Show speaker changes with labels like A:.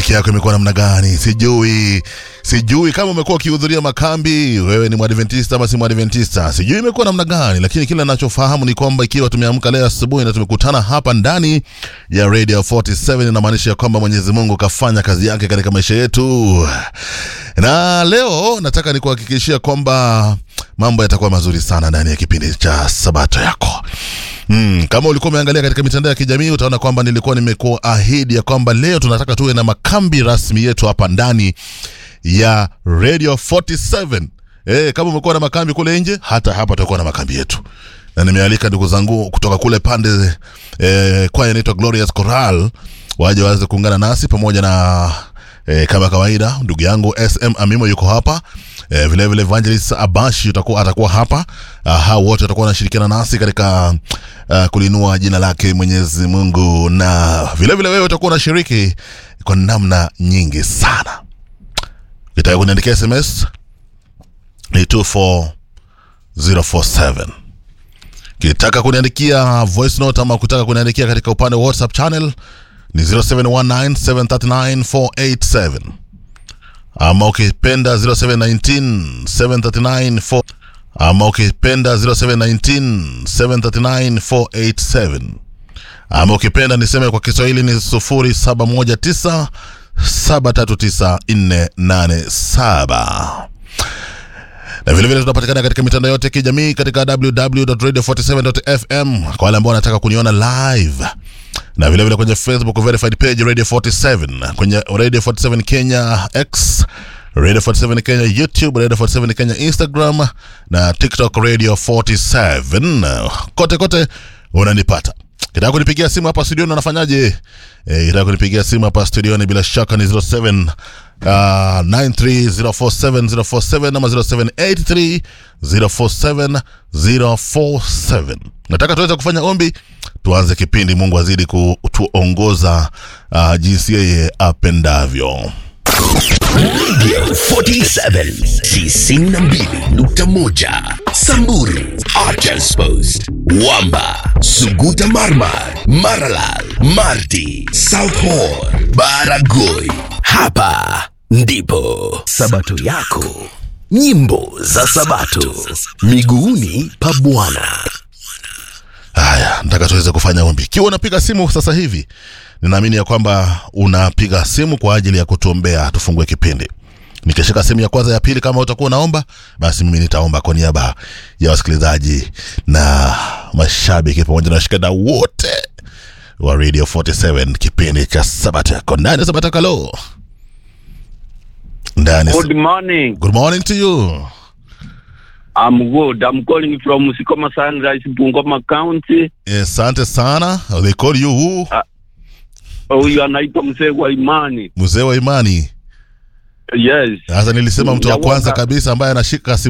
A: wiki yako imekuwa namna gani? Sijui, sijui kama umekuwa ukihudhuria makambi, wewe ni mwadventista ama si mwadventista, sijui imekuwa namna gani, lakini kile ninachofahamu ni kwamba ikiwa tumeamka leo asubuhi na tumekutana hapa ndani ya Radio 47 inamaanisha ya kwamba Mwenyezi Mungu kafanya kazi yake katika maisha yetu, na leo nataka nikuhakikishia kwamba mambo yatakuwa mazuri sana ndani ya kipindi cha Sabato yako. Mm, kama ulikuwa umeangalia katika mitandao ya kijamii utaona kwamba nilikuwa nimekuahidi ya kwamba leo tunataka tuwe na makambi rasmi yetu hapa ndani ya Radio 47. Eh, kama umekuwa na makambi kule nje, hata hapa tutakuwa na makambi yetu. Na nimealika ndugu zangu kutoka kule pande eh, kwaya inaitwa Glorious Choral waje waweze kuungana nasi pamoja na E, kama kawaida ndugu yangu SM Amimo yuko hapa e, vile vile Evangelist Abashi utakuwa atakuwa hapa. Uh, hao wote watakuwa wanashirikiana nasi katika uh, kulinua jina lake Mwenyezi Mungu, na vile vile wewe utakuwa unashiriki kwa namna nyingi sana. Ukitaka kuniandikia SMS ni 24047 kitaka kuniandikia voice note ama kutaka kuniandikia katika upande wa WhatsApp channel ni 0719739487 ama ukipenda 07197394 ama ukipenda 0719739487 ama ukipenda niseme kwa Kiswahili ni 0719 739487 na vile vile tunapatikana katika mitandao yote ya kijamii katika www.radio47.fm kwa wale ambao wanataka kuniona live na vile vile kwenye Facebook verified page Radio 47, kwenye Radio 47 Kenya X, Radio 47 Kenya YouTube, Radio 47 Kenya Instagram na TikTok Radio 47. Kote kote unanipata. Kitaka kunipigia simu hapa studioni unafanyaje? Eh, kitaka kunipigia simu hapa studioni bila shaka ni 07 uh, 93047047047 ama 0783047047. Nataka tuweze kufanya ombi, tuanze kipindi. Mungu azidi kutuongoza uh, jinsi yeye apendavyo.
B: Radio 47 92.1 Samburu Archers Post Wamba Suguta Marmar Maralal Marti South Horr Baragoi Hapa ndipo Sabato yako Nyimbo za Sabato Miguuni pa Bwana
A: Haya, nataka tuweze kufanya ombi. Ikiwa unapiga simu sasa hivi, ninaamini ya kwamba unapiga simu kwa ajili ya kutuombea tufungue kipindi. Nikishika simu ya kwanza, ya pili, kama utakuwa unaomba, basi mimi nitaomba kwa niaba ya wasikilizaji na mashabiki pamoja na washikadau wote wa Radio 47 kipindi cha Sabato yako ndani ya Sabato Kalo ndani.
C: Good morning.
A: Good morning to you.
C: I'm good. I'm calling from Musikoma Sunrise, Bungoma County.
A: Asante sana. They call you who?
C: Huyu anaitwa mzee wa imani.
A: Mzee wa imani.
C: Yes.
A: Sasa nilisema mtu wa
C: Ya
A: kwanza
C: waka-
A: kabisa ambaye anashika simu